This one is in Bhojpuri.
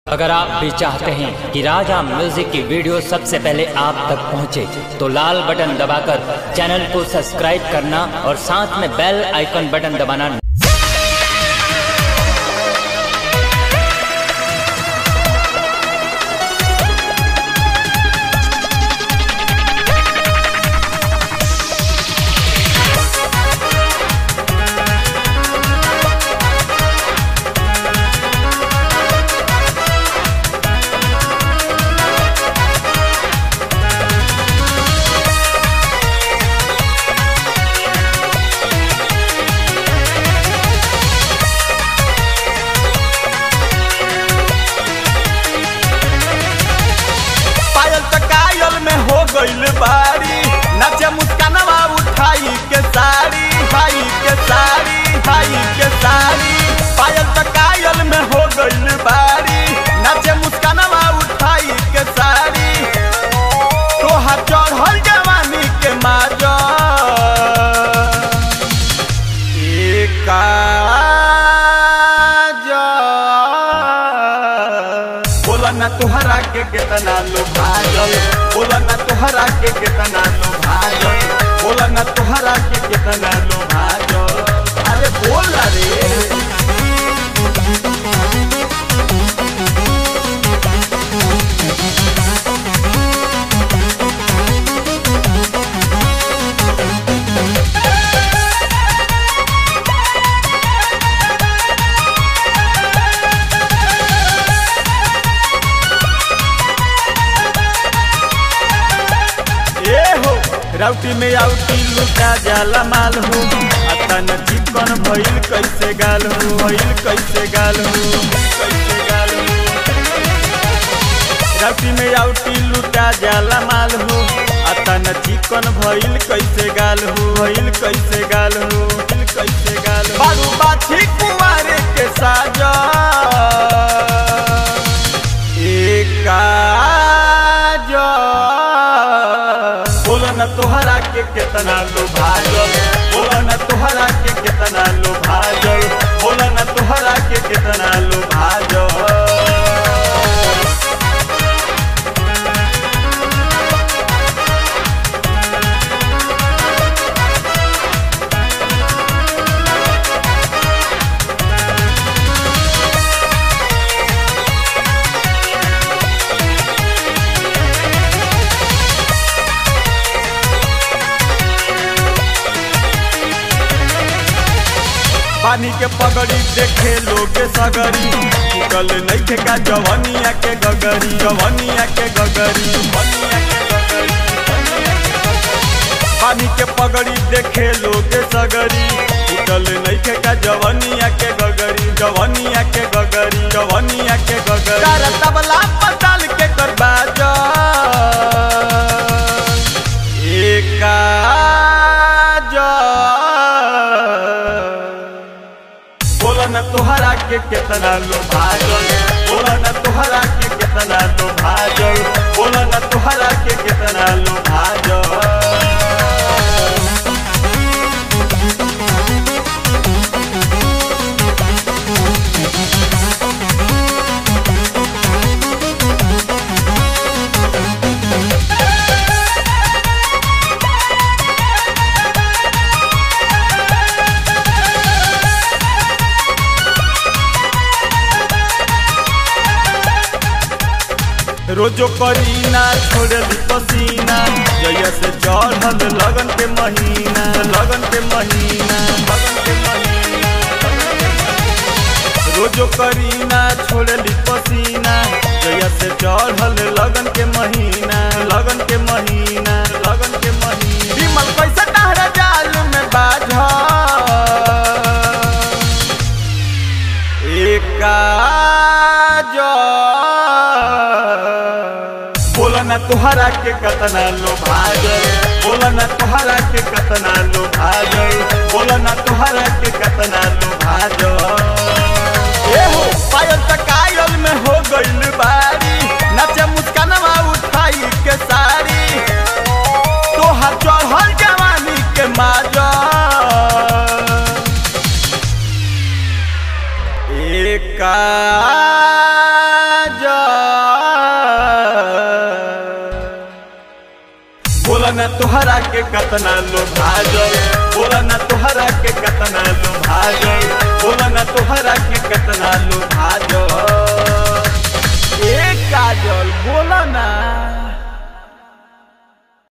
अगर आप भी चाहते हैं कि राजा म्यूजिक की वीडियो सबसे पहले आप तक पहुंचे, तो लाल बटन दबाकर चैनल को सब्सक्राइब करना और साथ में बेल आइकन बटन दबाना पायल त कायल में हो गइल बारी नाचे मुस्कानवा उठाई के साड़ी हाई के साड़ी हाई के साड़ी पायल त कायल में हो गइल बारी नाचे मुस्कानवा उठाई के साड़ी तोहा चढ़ल जवानी के माजा बोला ना तुहरा के कितना लो भाजल बोला ना तुहरा के कितना लो भाजल बोला ना तुहरा के कितना लो भाजल अरे बोल ना रे ए हो राउटी में आउटी लुटा जाला माल हो आता न चिकन भइल कैसे गाल हो भइल कैसे गाल हो कैसे गाल हो राउटी में आउटी लुटा जाला माल हो आता न चिकन भइल कैसे गाल हो भइल कैसे गाल हो भइल कैसे गाल हो बारू बाछी कुमारे के साजा बोला न तोहरा के कितना लो भाजल बोला न तोहरा के कितना लो भाजल बोला न तोहरा के कितना लो भाजल पानी के पगड़ी देखे लोग सगरी निकल नहीं का जवनिया के गगरी जवनिया के गगरी जवनिया के गगरी, जवनिया के गगरी। पानी के पगड़ी देखे लोग सगरी निकल नहीं का जवनिया के गगरी जवनिया के गगरी जवनिया के गगरी तारा तबला पताल के करबाजा एका बोला न तोहरा के कितना लो भाजल बोला न तोहरा के कितना लो भाजल बोला न तोहरा के कितना लो भाजल रोजो करीना छोड़ली पसीना जैया से चढ़ल लगन के महीना लगन के महीना लगन के महीना रोजो करीना छोड़ली पसीना जैया से चढ़ल लगन के महीना लगन के महीना लगन के महीना विमल कैसे टहरा जाल में बाझा बोला न तुहरा के कतना लो भाजल बोला न तुहरा के कतना लो भाजल बोला न तुहरा के कतना लो भाजल ए हो पायल त कायल में हो गइल बारी नाचे मुस्कानवा उठाई के साड़ी तोहर चढ़ल जवानी के माजा काज बोला ना तुहरा के कतना लोग आ जाए बोला ना तुहरा के कतना